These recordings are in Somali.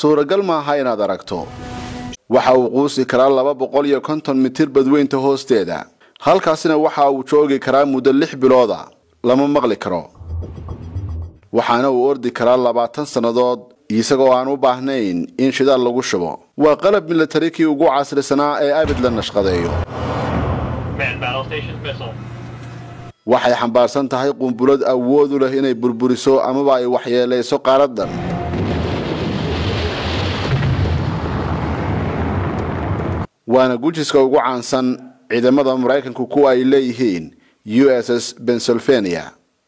suuragal maaha inaad aragto waxa uu quusi karaa laba boqol iyo konton mitir badweynta hoosteeda halkaasina waxa uu joogi karaa muddo lix bilooda lama maqli karo waxaana uu ordi karaa labaatan sannadood isagoo aan u baahnayn in shidaal lagu shubo waa qalab milatari kii ugu casrisanaa ee abid la nashqadeeyo waxay xambaarsan tahay qumbulad awood u leh inay burburiso amaba ay waxyeelayso qaaradan waana gujiska ugu caansan ciidamada maraykanku kuwa ay leeyihiin u s s pennsylvania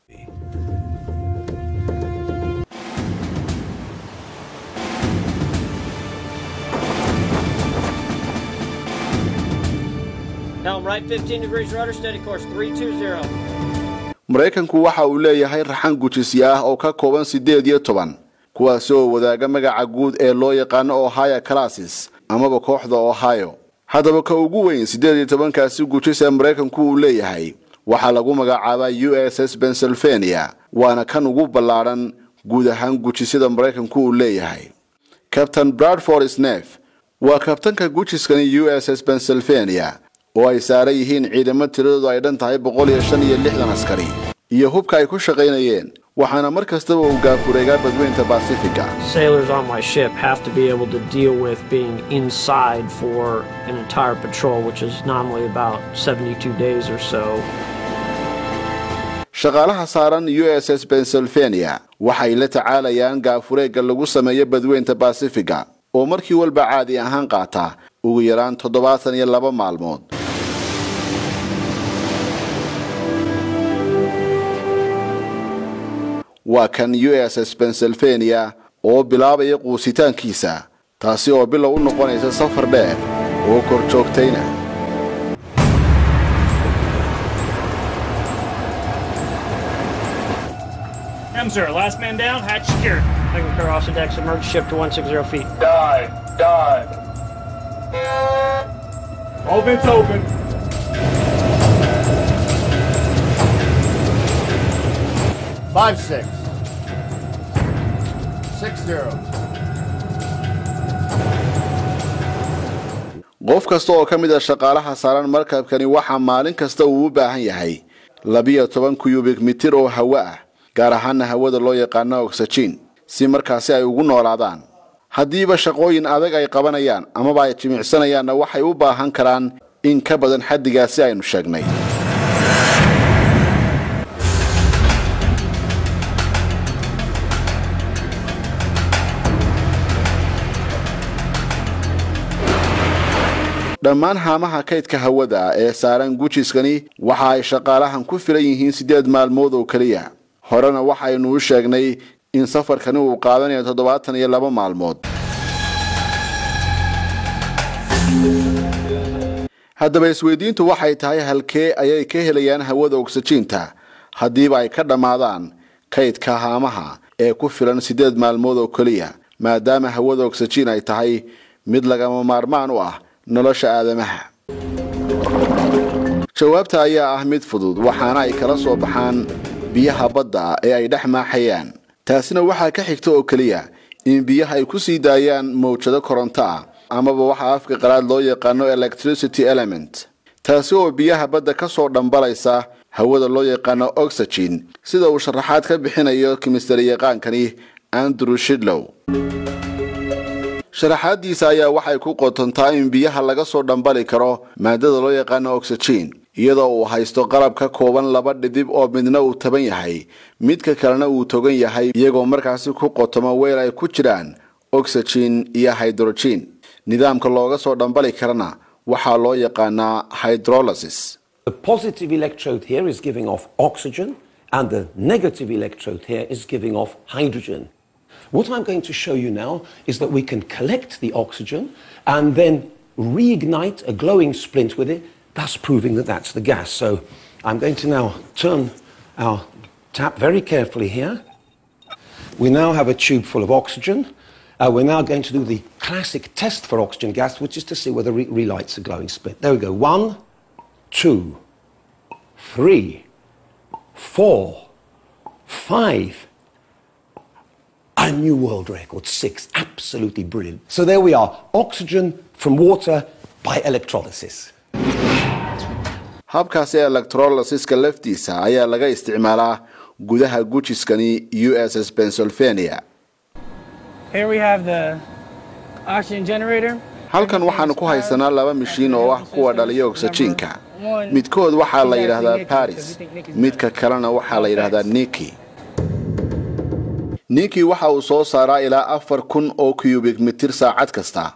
Helm right 15 degrees rudder, steady course 320. maraykanku waxa uu leeyahay raxan gujisya ah oo ka kooban siddeed iyo toban kuwaasi oo wadaaga magaca guud ee loo yaqaano ohio classes amaba kooxda ohio haddaba ka ugu weyn siddeed iyo tobankaasi gujis ee maraykanku uu leeyahay waxaa lagu magacaabaa u s s pennsylvania waana kan ugu ballaadhan guud ahaan gujisyada maraykanku uu leeyahay kabtain bradford snef waa kabtanka gujiskani u s s pennsylvania oo ay saaran yihiin ciidamo tiradoodu ay dhan tahay boqol iyo shan iyo lixdan askari iyo hubka ay ku shaqaynayeen waxaana mar kastaba uu gaafureegaa badweynta basifiga Sailors on my ship have to be able to deal with being inside for an entire patrol, which is normally about 72 days or so. shaqaalaha saaran u s s pennsylvania waxay la tacaalayaan gaafureegga lagu sameeyo badweynta basifiga oo markii walba caadi ahaan qaata ugu yaraan toddobaatan iyo laba maalmood waa kan u s s pennsylvania oo bilaabaya quusitaankiisa taasi oo bilow u noqonaysa safar dheer oo kor joogtayna M, sir. Last man down, hatch secured. Second clear off the deck, submerged ship to 160 feet. Dive, dive. All vents open. Five six. Six zero. qof kasta oo ka mid a shaqaalaha saaran markabkani waxaa maalin kasta uu u baahan yahay labiyo toban kuyubik mitir oo hawo ah gaar ahaana hawada loo yaqaano oxygen si markaasi ay ugu noolaadaan haddiiba shaqooyin adag ay qabanayaan amaba ay jimicsanayaanna waxay u baahan karaan in ka badan xaddigaasi aynu sheegnay dhammaan haamaha kaydka hawada ee saaran gujiskani waxa ay shaqaalahan ku filan yihiin siddeed maalmood oo keliya horena waxaynu u sheegnay in safarkani uu qaadanayo toddobaatan iyo laba maalmood haddaba isweydiintu waxay tahay halkee ayay ka helayaan hawada ogsajiinta haddiiba ay ka dhammaadaan kaydka haamaha ee ku filan siddeed maalmood oo keliya maadaama hawada ogsajiin ay tahay mid lagama maarmaan u ah nolosha aadamaha jawaabta ayaa ah mid fudud waxaana ay kala soo baxaan biyaha badda ee ay dhex maaxayaan taasina waxaa ka xigta oo keliya in biyaha ay ku sii daayaan mawjado koronto ah amaba waxaa afka qalaad loo yaqaano electricity element taasi oo biyaha badda ka soo dhambalaysa hawada loo yaqaano oxygen sida uu sharaxaad ka bixinayo kimistari yaqaankani andrew shidlow sharaxaadiisa ayaa waxay ku qotontaa in biyaha laga soo dhambali karo maadada loo yaqaano oxygen iyadoo uu haysto qalab ka kooban laba dhidib oo midna uu taban yahay midka kalena uu togan yahay iyagoo markaasi ku qotomo weel ay ku jiraan oxygen iyo hydrogen nidaamka looga soo dhambali karana waxaa loo yaqaanaa hydrolysis The positive electrode here is giving off oxygen, and the negative electrode here is giving off hydrogen. What I'm going to show you now is that we can collect the oxygen and then reignite a glowing splint with it, thus proving that that's the gas. So I'm going to now turn our tap very carefully here. We now have a tube full of oxygen. Uh, we're now going to do the classic test for oxygen gas, which is to see whether it relights a glowing splint. There we go. One, two, three, four, five. A new world record, six. Absolutely brilliant. So there we are. Oxygen from water by electrolysis. habkaasi electrolasiska laftiisa ayaa laga isticmaalaa gudaha gujiskani u s s pennsylvania Here we have the oxygen generator. halkan waxaanu ku haysanaa laba mishiin oo ah kuwa dhaliya ogsajiinka midkood waxaa la yidhaahdaa baris midka kalena waxaa la yidhaahdaa niki niki waxa uu soo saaraa ilaa afar kun oo cubic mitir saacad kasta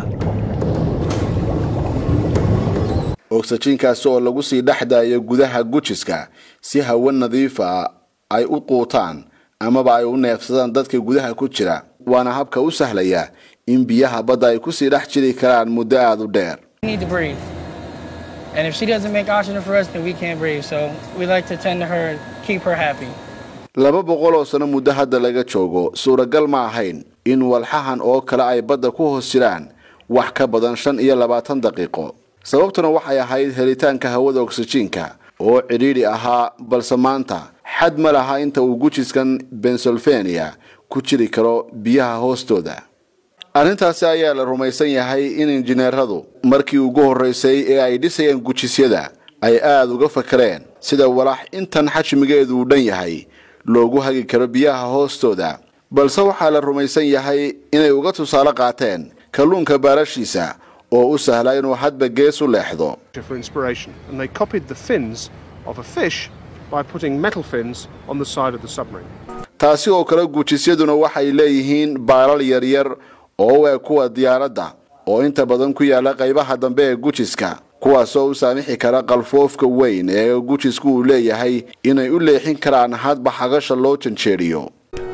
ogsajiinkaasi oo lagu sii dhex daayo gudaha gujiska si hawo nadiifa ay u quutaan amaba ay u neefsadaan dadka gudaha ku jira waana habka u sahlaya in biyaha badda ay kusii dhex jiri karaan muddo aada u dheer We need to breathe. And if she doesn't make oxygen for us, then we can't breathe. So we like to tend to her, keep her happy. laba boqol oo sano muddo hadda laga joogo suuragal ma ahayn in walxahan oo kale ay badda ku hoos jiraan wax ka badan shan iyo labaatan daqiiqo sababtuna waxay ahayd helitaanka hawada oksijiinka oo cidhiidhi ahaa balse maanta xad ma laha inta uu gujiskan pennsylvania ku jiri karo biyaha hoostooda arrintaasi ayaa la rumaysan yahay in injineeradu markii ugu horraysay ee ay dhisayeen gujisyada ay aada uga fakareen sida walax intan xajmigeedu uu dhan yahay loogu hagi karo biyaha hoostooda balse waxaa la rumaysan yahay inay uga tusaale qaateen kalluunka baarashiisa oo u sahla inuu hadba gees u leexdo for inspiration, and they copied the fins of a fish by putting metal fins on the side of the submarine. taasi oo kale gujisyaduna waxay leeyihiin baalal yaryar oo u eg kuwa diyaaradda oo inta badan ku yaala qaybaha dambe ee gujiska kuwaasoo u saamixi kara qalfoofka weyn ee gujisku uu leeyahay inay u leexin karaan hadba xagasha loo janjeeriyo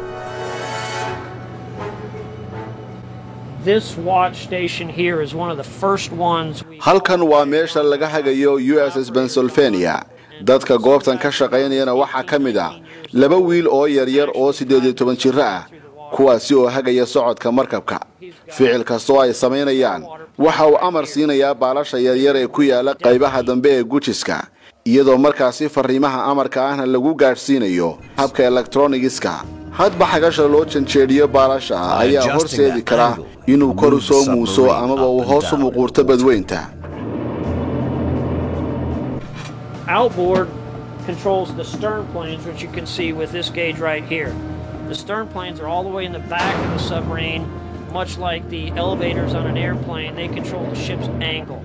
This watch station here is one of the first ones we halkan waa meesha laga hagayo u s s pennsylvania dadka goobtan ka shaqaynayana waxaa ka mid ah laba wiil oo yaryar oo siddeed iyo toban jiro ah kuwaasi oo hagaya socodka markabka ficil kastoo ay samaynayaan waxa uu amar siinayaa baalasha yaryar ee ku yaala qaybaha dambe ee gujiska iyadoo markaasi fariimaha amarka ahna lagu gaadhsiinayo habka elektronigiska hadba xagasha loo janjeediyo baalasha ayaa horseedi kara inuu kor u soo muuso amaba uu hoos u muquurto badweynta outboard controls the stern planes, which you can see with this gauge right here. The stern planes are all the way in the back of the submarine, much like the elevators on an airplane. They control the ship's angle.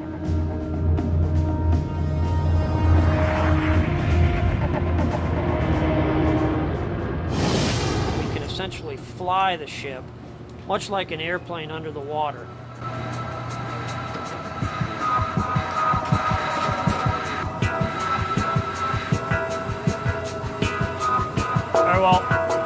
We can essentially fly the ship, much like an airplane under the water. Very well.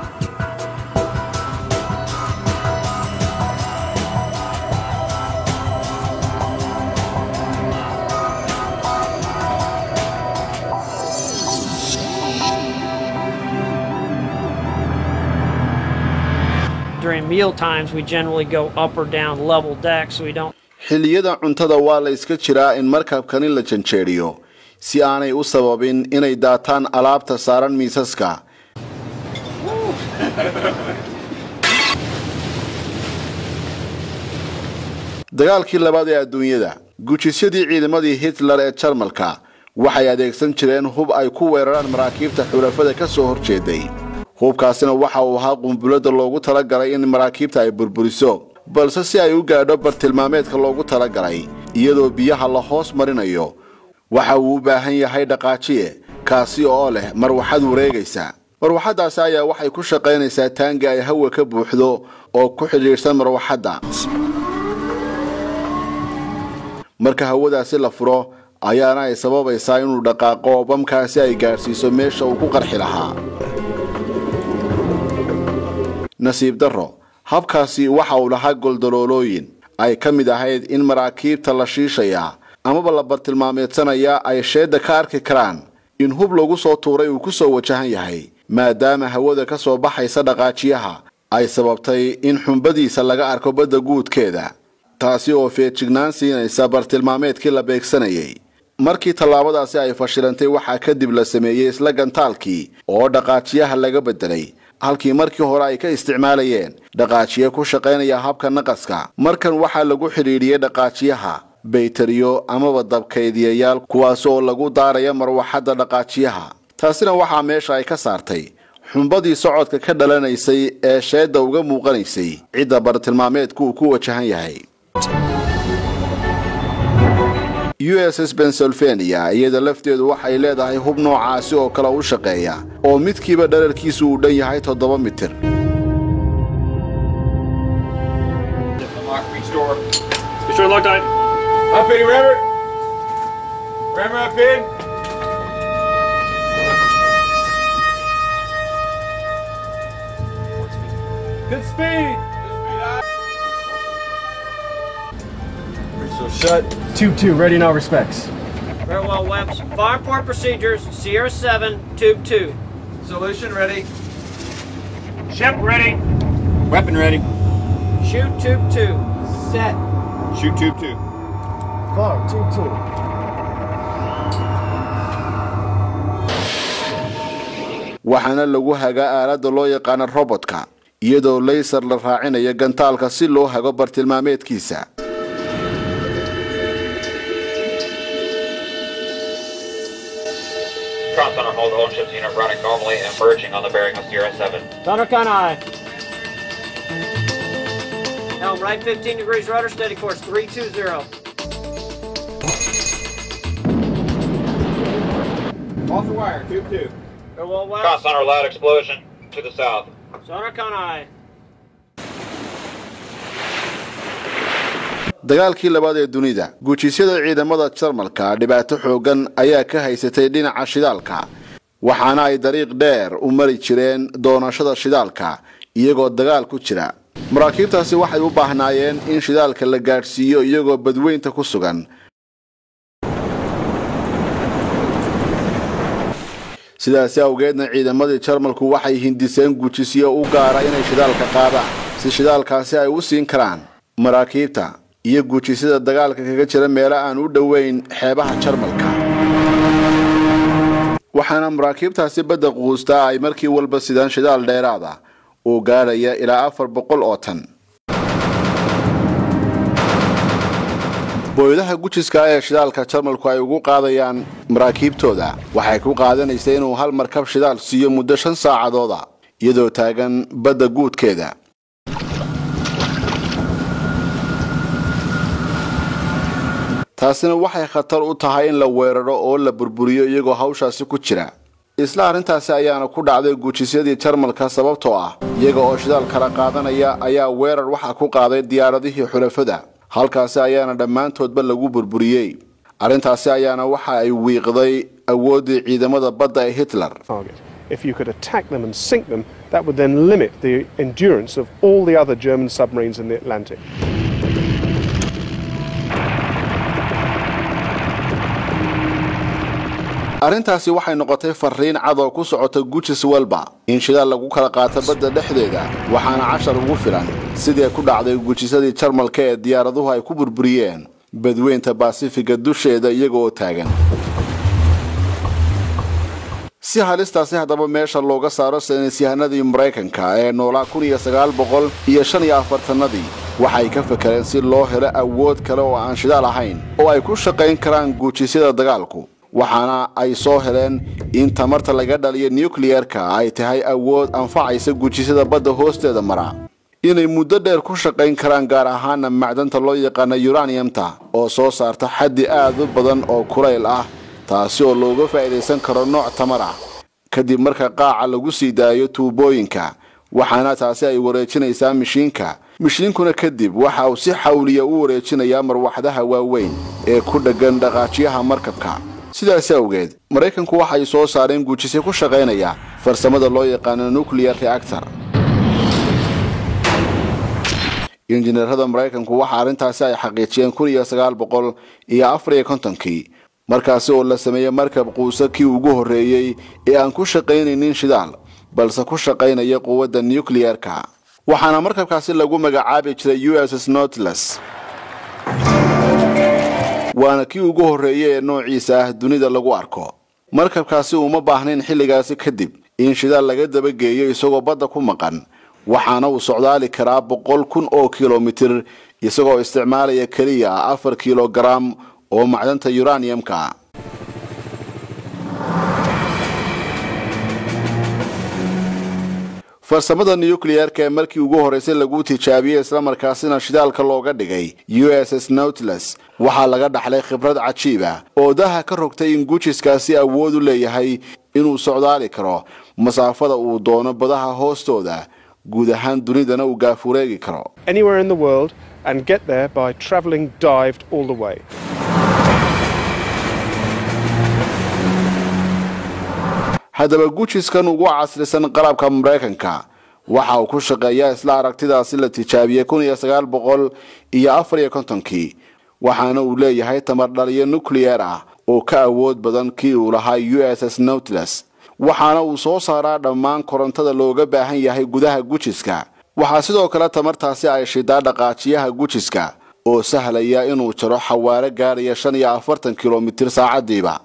During meal times, we generally go up or down level deck so we don't xilliyada cuntada waa la iska jiraa in markabkani la janjeeriyo si aanay u sababin inay daataan alaabta saaran miisaska dagaalkii labaad ee adduunyada gujisyadii ciidamadii hitler ee jarmalka waxay adeegsan jireen hub ay ku weeraraan maraakiibta xulafada ka soo horjeeday hubkaasina waxa uu ahaa qumbulada loogu talagalay in maraakiibta ay burburiso balse si ay u gaadho bartilmaameedka loogu talagalay iyadoo biyaha la hoos marinayo waxa uu u baahan yahay dhaqaajiye kaasi oo leh marwaxad wareegaysa marwaxaddaasi ayaa waxay ku shaqaynaysaa taangi ay hawa ka buuxdo oo ku xidhiidhsan marwaxadda marka hawadaasi la furo ayaana ay sababaysaa inuu dhaqaaqo oo bamkaasi ay gaadhsiiso meesha uu ku qarxi lahaa nasiib darro habkaasi waxa uu lahaa goldaloolooyin ay ka mid ahayd in maraakiibta la shiishayaa amaba la bartilmaameedsanayaa ay sheedda ka arki karaan in hub lagu soo tuuray uu ku soo wajahan yahay maadaama hawada ka soo baxaysa dhaqaajiyaha ay sababtay in xumbadiisa laga arko badda guudkeeda taasi oo feejignaan siinaysa bartilmaameedkii la beegsanayay markii tallaabadaasi ay fashilantay waxaa kadib la sameeyey isla gantaalkii oo dhaqaajiyaha laga beddelay halkii markii hore ay ka isticmaalayeen dhaqaajiye ku shaqaynaya habka naqaska markan waxaa lagu xidhiidhiyey dhaqaajiyaha bayteriyo amaba dabkaydiyayaal kuwaas oo lagu daaraya marwaxadda dhaqaajiyaha taasina waxaa meesha ay ka saartay xumbadii socodka ka dhalanaysay ee sheedda uga muuqanaysay cidda bartilmaameedku uu ku wajahan yahay u s s pennsylvania iyada lafteedu waxay leedahay hub noocaasi oo kale u shaqeeya oo midkiiba dherarkiisu uu dhan yahay toddoba mitir Be sure to lock tight. Up in, rammer. Rammer up in. Good speed. So shut. 2-2, ready in all respects. Very well, Webbs. Fire port procedures, Sierra 7, Tube 2. Solution ready. Ship ready. Weapon ready. Shoot Tube 2. Set. Shoot tube two. Clark, 2 2. waxaana lagu hagaa aaladda loo yaqaano robotka iyadoo laysar la raacinayo gantaalka si loo hago bartilmaameedkiisa Cross Center hold all ships unit running normally and merging on the bearing of Sierra 7. Thunder Eye. Helm right 15 degrees rudder, steady course 320. Off the wire. Tube two. Very well, Cross Webbs. Center loud explosion to the south. Thunder Eye. dagaalkii labaad ee dunida guujisyada ciidamada jarmalka dhibaato xooggan ayaa ka haysatay dhinaca shidaalka waxaana ay dariiq dheer u mari jireen doonashada shidaalka iyagoo dagaal ku jira maraakiibtaasi waxay u baahnaayeen in shidaalka la gaadhsiiyo iyagoo badweynta ku sugan sidaasi awgeedna ciidamadii jarmalku waxay hindiseen guujisyo u gaara inay shidaalka qaadaan si shidaalkaasi ay u siin karaan maraakiibta iyo guujisyada dagaalka kaga jira meelo aan u dhoweyn xeebaha jarmalka waxaana maraakiibtaasi badda quustaa ay markii walba sidaan shidaal dheeraada uu gaadhaya ilaa afar boqol oo tan booyadaha gujiska ee shidaalka jarmalku ay ugu qaadayaan maraakiibtooda waxay ku qaadanaysa inuu hal markab shidaal siiyo muddo shan saacadooda iyadoo taagan badda guudkeeda taasina waxay khatar u tahay in la weeraro oo la burburiyo iyagoo hawshaasi ku jira isla arrintaasi ayaana ku dhacday guujisyadii jarmalka sababtoo ah iyaga oo shidaal kala qaadanaya ayaa weerar waxa ku qaaday diyaaradihii xulafada halkaasi ayaana dhammaantoodba lagu burburiyey arrintaasi ayaana waxa ay wiiqday awooddii ciidamada badda ee hitler target. If you could attack them and sink them, that would then limit the endurance of all the other German submarines in the Atlantic. arrintaasi waxay noqotay fariin cad oo ku socota gujis walba in shidaal lagu kala qaato badda dhexdeeda waxaana cashar ugu filan sidii ku dhacday gujisadii jarmalka ee diyaaraduhu ay ku burburiyeen badweynta baasifiga dusheeda iyaga oo taagan si halistaasi haddaba meesha looga saaro saynisyahanadii maraykanka ee noolaa kun iyo sagaal boqol iyo shan iyo afartanadii waxay ka fakareen si loo helo awood kale oo aan shidaal ahayn oo ay ku shaqayn karaan guujisyada dagaalku waxaana ay soo heleen in tamarta laga dhaliyo nukliyerka ay tahay awood anfacaysa guujisyada badda hoosteeda mara inay muddo dheer ku shaqayn karaan gaar ahaana macdanta loo yaqaana uraniumta oo soo saarta xaddi aad u badan oo kulayl ah taasi oo looga faa'iidaysan karo nooc tamar ah kadib marka qaaca lagu sii daayo tuubooyinka waxaana taasi ay wareejinaysaa mishiinka mishiinkuna kadib waxa uu si xawliya u wareejinayaa marwaxdaha waaweyn ee ku dheggan dhaqaajiyaha markabka sidaasi awgeed maraykanku waxay soo saareen guujisyo ku shaqaynaya farsamada loo yaqaano nuclear reactor injineerada maraykanku waxa arrintaasi ay xaqiijiyeen kun iyo sagaal boqol iyo afar iyo kontonkii markaasi oo la sameeyey markab quusa kii ugu horreeyey ee aan ku shaqaynaynin shidaal balse ku shaqaynaya quwadda nucliyerka waxaana markabkaasi lagu magacaabi jiray u s s notles waana kii ugu horreeyey ee noociisa ah dunida lagu arko markabkaasi uma baahnayn xilligaasi kadib in shidaal laga dabageeyo isagoo badda ku maqan waxaana uu socdaali karaa boqol kun oo kilomitir isagoo isticmaalaya keliya afar kilogaram oo macdanta uraniumka farsamada nucleerka ee markii ugu horreysay lagu tijaabiyey islamarkaasina shidaalka looga dhigay u s s nautilus waxaa laga dhaxlay khibrad cajiiba oo daha ka rogtay in gujiskaasi awood u leeyahay inuu socdaali karo masaafada uu doono badaha hoostooda guud ahaan dunidana uu gaafureegi karo Anywhere in the world and get there by travelling dived all the way. haddaba gujiskan ugu casrisan qalabka maraykanka waxa uu ku shaqeeyaa isla aragtidaasi la tijaabiyey kun iyo sagaal boqol iyo afar iyo kontonkii waxaana uu leeyahay tamar dhaliyo nucleer ah oo ka awood badan kii uu lahaa u s s nautilus waxaana uu soo saaraa dhammaan korontada looga baahan yahay gudaha gujiska waxaa sidoo kale tamartaasi ay shidaa dhaqaajiyaha gujiska oo sahlaya inuu jaro xawaare gaadhaya shan iyo afartan kilomitir saacadiiba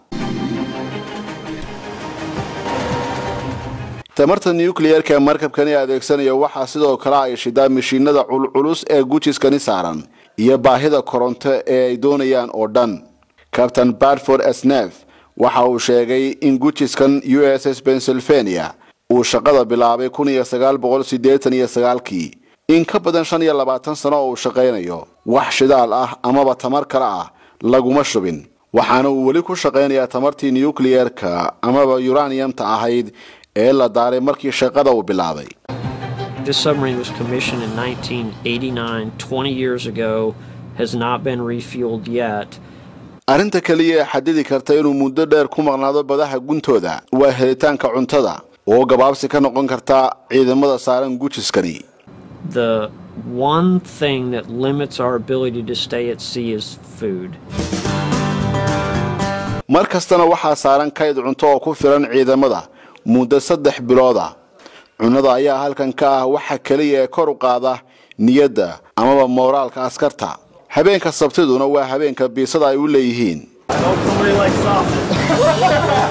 tamarta nucleerka markabkani adeegsanaya waxaa sidoo kale ay shidaa mishiinada culculus ee gujiskani saaran iyo baahida koronto ee ay doonayaan oo dhan cabtain bartford snef waxa uu sheegay in gujiskan u s s pennsylvania uu shaqada bilaabay kun iyo sagaal boqol siddeetan iyo sagaalkii in ka badan shan iyo labaatan sano oo uu shaqaynayo wax shidaal ah amaba tamar kale ah laguma shubin waxaana uu weli ku shaqaynayaa tamartii nucleerka amaba uraniumta ahayd ee la daaray markii shaqada uu bilaabay This submarine was commissioned in 1989, 20 years ago, has not been refueled yet. arrinta keliya ee xadidi karta inuu muddo dheer ku maqnaado badaha guntooda waa helitaanka cuntada oo gabaabsi ka noqon karta ciidamada saaran gujiskani The one thing that limits our ability to stay at sea is food. mar kastana waxaa saaran kayd cunto oo ku filan ciidamada muddo saddex bilooda cunnada ayaa halkan ka ah waxa keliya ee kor u qaada niyadda amaba mooraalka askarta habeenka sabtiduna waa habeenka biisada ay u leeyihiin Nobody likes sausage.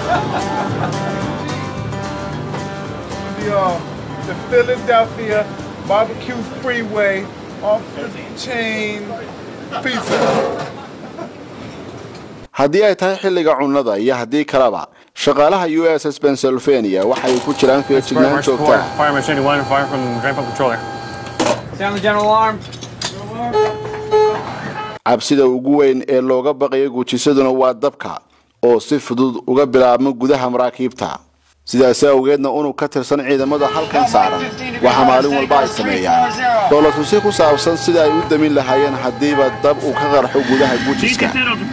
the, uh, the Philadelphia barbecue freeway off the chain pizza. haddii ay tahay xilliga cunnada iyo haddii kaleba shaqaalaha u s s pennsylvania waxay ku jiraan feejignaan joogtaa Fire Machine 1, fire from Drain Pump Controller. Sound the general alarm. cabsida ugu weyn ee looga baqayo gujisaduna waa dabka oo si fudud uga bilaabma gudaha maraakiibta sidaasi awgeedna unug ka tirsan ciidamada halkan saaran waxaa maalin walba ay sameeyaan dowladtusi ku saabsan sida ay u damin lahaayeen haddiiba dab uu ka qarxo gudaha gujiska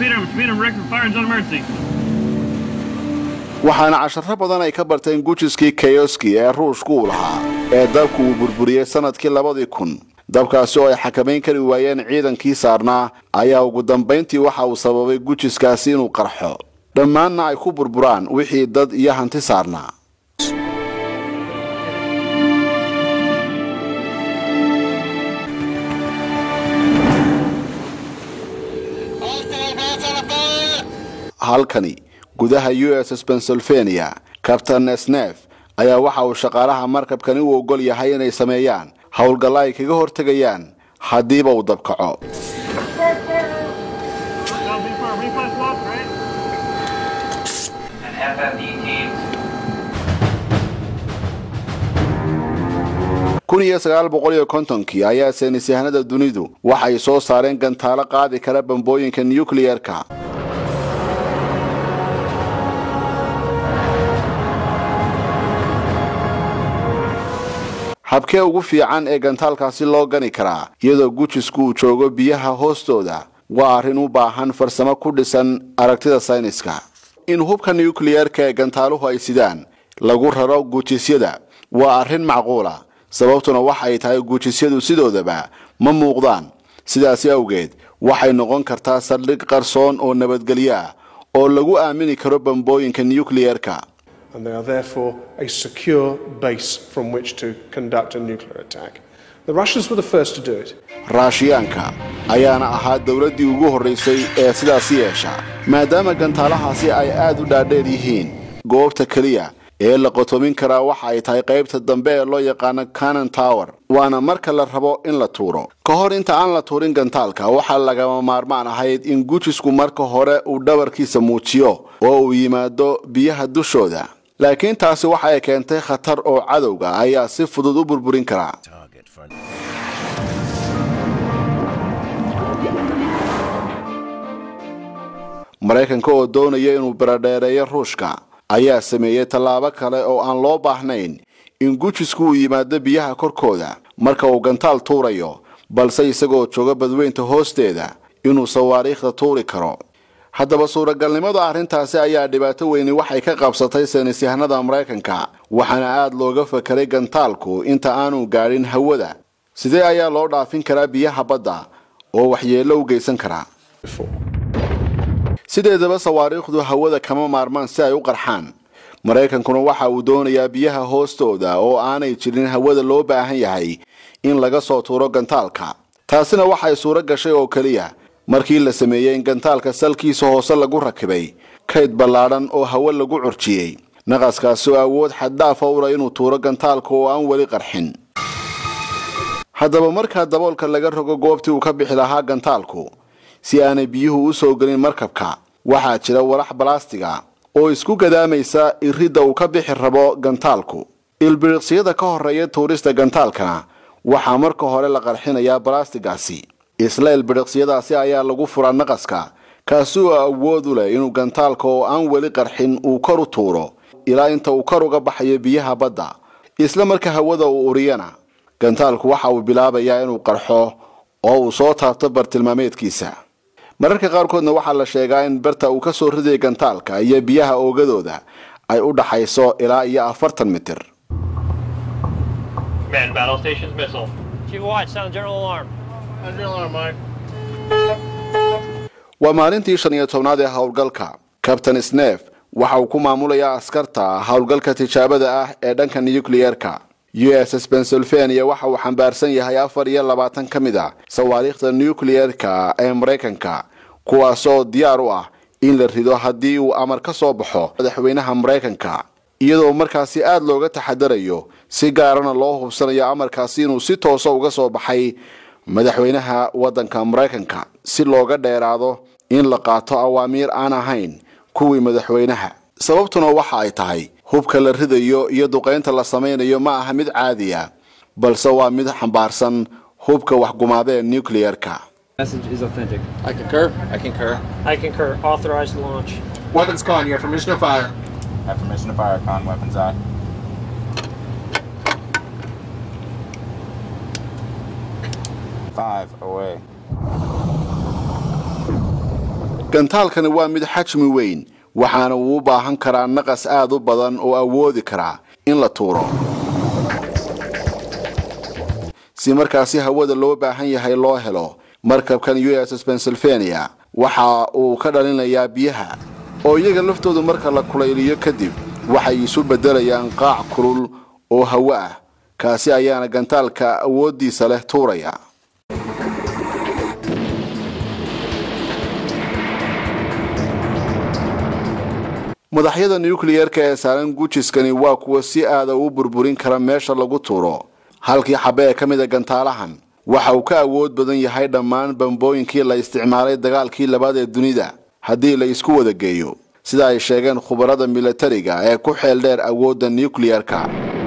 waxaana casharo badan ay ka barteen gujiskii kayoski ee ruushku uu lahaa ee dabku uu burburiyey sanadkii labadii kun dabkaasi oo ay xakamayn kari waayeen ciidankii saarnaa ayaa ugu dambayntii waxa uu sababay gujiskaasi inuu qarxo dhammaanna ay ku burburaan wixii dad iyo hanti saarnaa halkani gudaha u s s pennsylvania cabtain snef ayaa waxa uu shaqaalaha markabkani u ogol yahay inay sameeyaan howlgalla ay kaga hortegayaan haddiiba uu dabkaco And FFE teams kun iyo sagaal boqol iyo kontonkii ayaa saynisyahanada dunidu waxay soo saareen gantaalo qaadi kara bambooyinka nucleerka habkee ugu fiican ee gantaalkaasi loo gani karaa iyadoo gujisku uu joogo biyaha hoostooda waa arrin u baahan farsamo ku dhisan aragtida sayniska in hubka nucleerka ee gantaaluhu ay sidaan lagu raro gujisyada waa arrin macquula sababtuna waxay tahay gujisyadu sidoodaba ma muuqdaan sidaasi awgeed waxay noqon kartaa saldhig qarsoon oo nabadgelyo ah oo lagu aamini karo bambooyinka nucleerka and they are therefore a secure base from which to conduct a nuclear attack. The Russians were the first to do it. raashiyaanka ayaana ahaa dowladdii ugu horraysay ee sidaasi yeesha maadaama gantaalahaasi ay aad u dhaadheer yihiin goobta keliya ee la qotoomin karaa waxa ay tahay qaybta dambe ee loo yaqaano canon tower waana marka la rabo in la tuuro ka hor inta aan la tuurin gantaalka waxaa lagama maarmaan ahayd in gujisku marka hore uu dhabarkiisa muujiyo oo uu yimaado biyaha dushooda laakiin taasi waxa ay keentay khatar oo cadowga ayaa si fudud u burburin karaa maraykanka oo doonaya inuu baradheereeyo ruushka ayaa sameeyey tallaabo kale oo aan loo baahnayn in gujisku uu yimaado biyaha korkooda marka uu gantaal tuurayo balse isagoo jooga badweynta hoosteeda inuu sawaariikhda tuuri karo haddaba suuragalnimada arrintaasi ayaa dhibaato weyni waxay ka qabsatay saynisyahanada maraykanka waxaana aada looga fakeray gantaalku inta aanu gaadhin hawada sidee ayaa loo dhaafin karaa biyaha badda oo waxyeello u geysan karaa sideedaba sawaariikhdu hawada kama maarmaan si ay u qarxaan maraykankuna waxa uu doonayaa biyaha hoostooda oo aanay jirin hawada loo baahan yahay in laga soo tuuro gantaalka taasina waxay suuro gashay oo keliya markii la sameeyey in gantaalka salkiisa hoose lagu rakibay kayd ballaadhan oo hawo lagu curjiyey naqaskaasi oo awood xaddaafa ula inuu tuuro gantaalka oo aan weli qarxin haddaba markaa daboolka laga rogo goobtii uu ka bixi lahaa gantaalku si aanay biyuhu u soo gelin markabka waxaa jira walax balaastiga oo isku gadaamaysa iridda uu ka bixi rabo gantaalku ilbiriqsiyada ka horreeya tuurista gantaalkana waxaa marka hore la qarxinayaa balaastigaasi isla ilbiriqsiyadaasi ayaa lagu furaa naqaska kaasi oo awood u leh inuu gantaalka oo aan weli qarxin uu kor u tuuro ilaa inta uu kor uga baxayo biyaha badda isla marka hawada uu uriyana gantaalku waxa uu bilaabayaa inuu qarxo oo uu soo taabto bartilmaameedkiisa mararka qaarkoodna waxaa la sheegaa in barta uu ka soo ridaya gantaalka iyo biyaha oogadooda ay u dhaxayso ilaa iyo afartan mitir Man, battle stations missile. Chief Watch, sound general alarm. General alarm, Mike. waa maalintii shan iyo tobnaad ee howlgalka kabtain snef waxa uu ku maamulayaa askarta howlgalka tijaabada ah ee dhanka nukliyeerka u s s pennsylvania waxa uu xambaarsan yahay afar iyo labaatan ka mid a sawaariikhda nukliyeerka ee maraykanka kuwaasoo diyaar u ah in la rido haddii uu amar ka soo baxo madaxweynaha maraykanka iyadoo markaasi aada looga taxadarayo si gaarana loo hubsanayo amarkaasi inuu si toosa uga soo baxay madaxweynaha waddanka maraykanka si looga dheeraado in la qaato awaamiir aan ahayn kuwii madaxweynaha sababtuna waxa ay tahay hubka la ridayo iyo duqaynta la samaynayo ma aha mid caadiya balse waa mid xambaarsan hubka waxgumaada ee nucleerka Message is authentic. I concur. I concur. I concur. Authorized launch. Weapons con, you have permission to fire. Have permission to fire, con weapons on. Five away. gantaalkani waa mid xajmi weyn waxaana uu u baahan karaa naqas aad u badan oo awoodi karaa in la tuuro si markaasi hawada loo baahan yahay loo helo markabkan u s s pennsylvania waxa uu ka dhalinayaa biyaha oo iyaga laftoodu marka la kulayliyo kadib waxay isu beddelayaan qaac kulul oo hawo ah kaasi ayaana gantaalka awooddiisa leh tuuraya madaxyada nukliyerka ee saaran gujiskani waa kuwa si aada u burburin kara meesha lagu tuuro halkii xabe ee ka mid a gantaalahan waxa uu ka awood badan yahay dhammaan bambooyinkii la isticmaalay dagaalkii labaad ee dunida haddii la isku wada geeyo sida ay sheegeen khubarada milatariga ee ku xeel dheer awoodda nukliyerka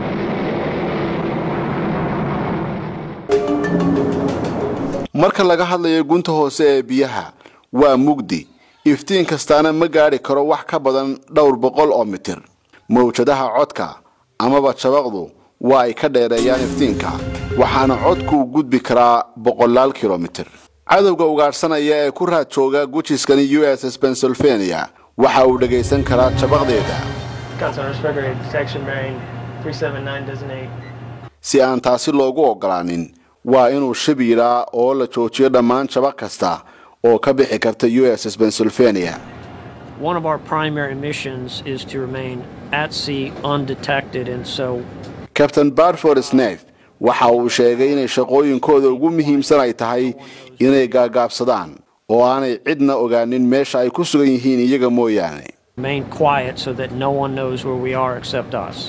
marka laga hadlayo gunta hoose ee biyaha waa mugdi iftiin kastaana ma gaadhi karo wax ka badan dhowr boqol oo mitir mawjadaha codka amaba jabaqdu waa ay ka dheereeyaan iftiinka waxaana codku u gudbi karaa boqolaal kilomitir cadowga ugaadhsanaya ee ku raad jooga gujiskani u s s pennsylvania waxa uu dhagaysan karaa jabaqdeeda Consular Respiratory Detection Bearing 379 designate. si aan taasi loogu ogolaanin waa inuu shib yidhaa oo la joojiyo dhammaan jabaq kasta oo ka bixi karta u s s pennsylvania One of our primary missions is to remain at sea undetected, and so kabtain barford snef waxa uu sheegay inay shaqooyinkooda ugu muhiimsan ay tahay inay gaagaabsadaan oo aanay cidna ogaanin meesha ay ku sugan yihiin iyaga mooyaane Remain quiet so that no one knows where we are except us.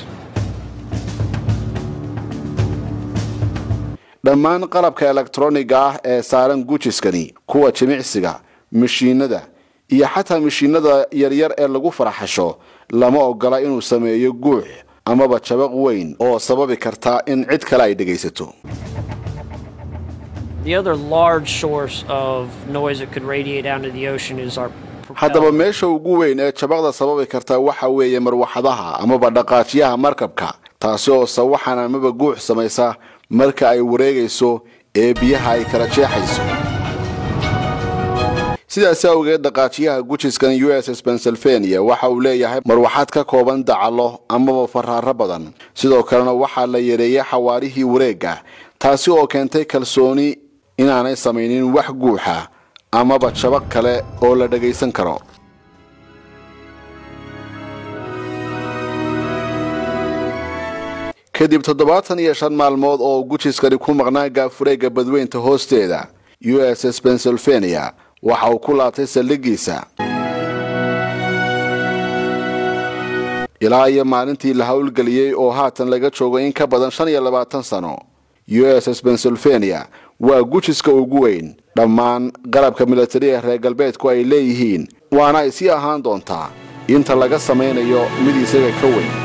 dhammaan qalabka elektroniga ah ee saaran gujiskani kuwa jimicsiga mishiinada iyo xataa mishiinada yaryar ee lagu faraxasho lama ogola inuu sameeyo guux amaba jabaq weyn oo sababi karta in cid kale ay dhegaysato The other large source of noise that could radiate out into the ocean is our haddaba meesha ugu weyn ee jabaqda sababi karta waxa weeye marwaxadaha amaba dhaqaajiyaha markabka taasi oo sawaxan amaba guux samaysa marka ay wareegayso ee biyaha ay kala jeexayso sidaasi awgeed dhaqaajiyaha gujiskan u s s pennsylvania waxa uu leeyahay marwaxaad ka kooban dacalo amaba faraaro badan sidoo kalena waxaa la yareeyey xawaarihii wareegga taasi oo keentay kalsooni inaanay samaynin wax guuxa amaba jabaq kale oo la dhagaysan karo kadib toddobaatan iyo shan maalmood oo gujiskani ku maqnaa gaafureegga badweynta hoosteeda u s s pennsylvania waxa uu ku laabtay saldhigiisa ilaa iyo maalintii la howlgeliyey oo haatan laga joogo in ka badan shan iyo labaatan sano u s s pennsylvania waa gujiska ugu weyn dhammaan qalabka militariga reer galbeedku ay leeyihiin waana ay sii ahaan doontaa inta laga samaynayo mid isaga ka weyn